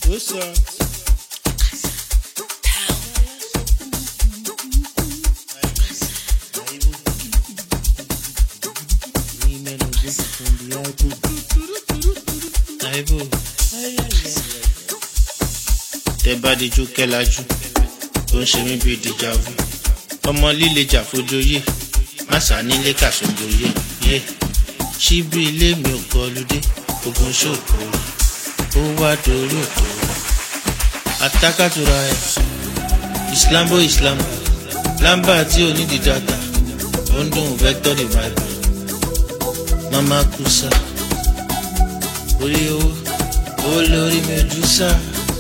What's up? Women of this from the Bible. Bible. Tẹ bá dijú kẹ́lájú, ó ń ṣe mí bíi dìjàvù. Ọmọ líle jà fojoyè, má sá nílé kàṣojoyè. Yé, ṣíbí ilé mi ò kọludé, ogun ṣòkò. Ó wá dorí òkò. Atákàtúra ẹ̀, Islambo Islambo, lámbà tí ò ní di data, ó ń dùn vector the bible. Mama Kusa, orí owó, owó lórí Medusa.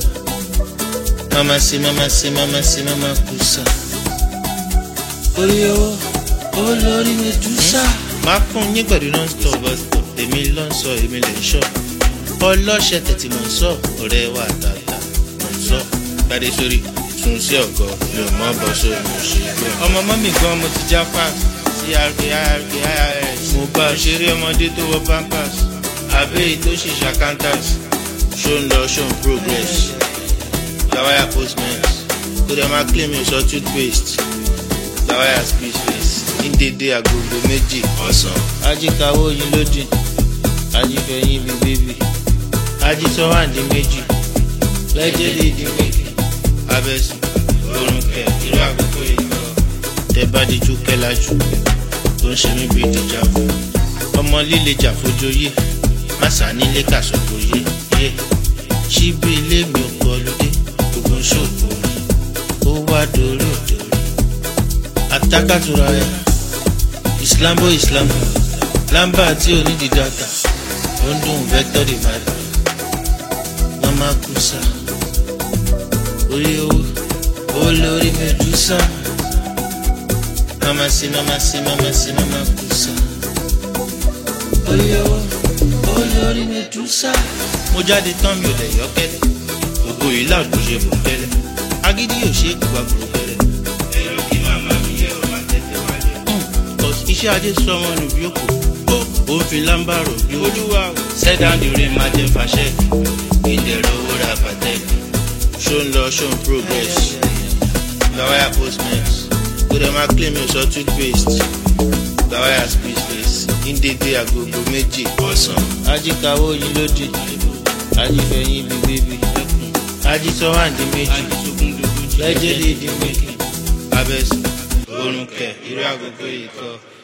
Mama sí, mama sí, mama sí, mama Kusa. Orí owó, owó lórí Medusa. Máa fún yín pẹ̀lú non-stop bus-stop, èmi ló ń sọ, èmi lè ń sọ. Ọlọ́ṣẹ̀ tẹ̀tí mò ń sọ, ọ̀rẹ́ wa tàtà mò ń sọ. Gbadé sórí, tún sí ọ̀gọ́, mi ò mọ́ bọ́ sórí mo ṣe gbé. Ọmọ mọ́mì gan mo ti já fáàs, CRK, IRK, IRS. Mo bá a ṣeré ọmọdé tó wọ pampers, àbẹ́yì tó ṣe ṣàkántàs. Ṣó ń lọ, ṣó ń progress. Gawaya postment, kó dẹ̀ máa claim mi sọ toothpaste. Gawaya speech face, ní dédé agogo méjì ọ̀sán. Ajíkawó yín lódì, ajífẹ̀yìn bíi bébì. Ajítọ́wáǹdì méjì, lẹ́jẹ̀lì ìdí méjì. Abẹ́sùn, orun kẹ̀, irú àkókò yìí lọ. Tẹ bá dijú kẹ́lájú, tó ń ṣe mí bíi dìjàvù. Ọmọ líle jà fojoyè, má sá nílé kàṣojoyè. Yé, ṣíbí ilé mi ò kọludé, ogun ṣòkò. Ó wá dorí òdòrí. Atákàtúra ẹ̀, Islambo Islambo, lámbà tí ò ní di data, ó ń dùn vector the bible. Mama Kusa, orí owó, owó lórí Medusa. Mama sí, mama sí, mama sí, mama Kusa. Orí owó, owó lórí Medusa. Mo jáde tán mi ò lè yọ kẹ́lẹ́, ògo yìí láò tó ṣe bò kẹ́lẹ́. Agídí yóò ṣe é gbà gbòó kẹ́lẹ́. Èrò kí màmá mi yẹ ọ̀ máa tẹ̀tẹ̀ wálé. Iṣẹ́ ajé sọ ọmọ nù bí òkú. Ó ń fi lámbàrò bí olúwa. Sẹ́dá ni orin máa jẹ fàṣẹ. Ìdẹ̀rọ̀ owó ra pàtẹ́. Ṣó ń lọ, ṣó ń progress. Gawaya postment. Kó dẹ̀ máa claim mi sọ toothpaste. Gawaya speech face. Ní dédé agogo méjì ọ̀sán. Ajíkawó yín lódì. Ajífẹ̀yìn bíi bébì. Ajítọ́wáǹdì méjì. Lẹ́jẹ̀lì ìdí méjì. Abẹ́sùn, orun kẹ̀, irú agogo yìí kọ́.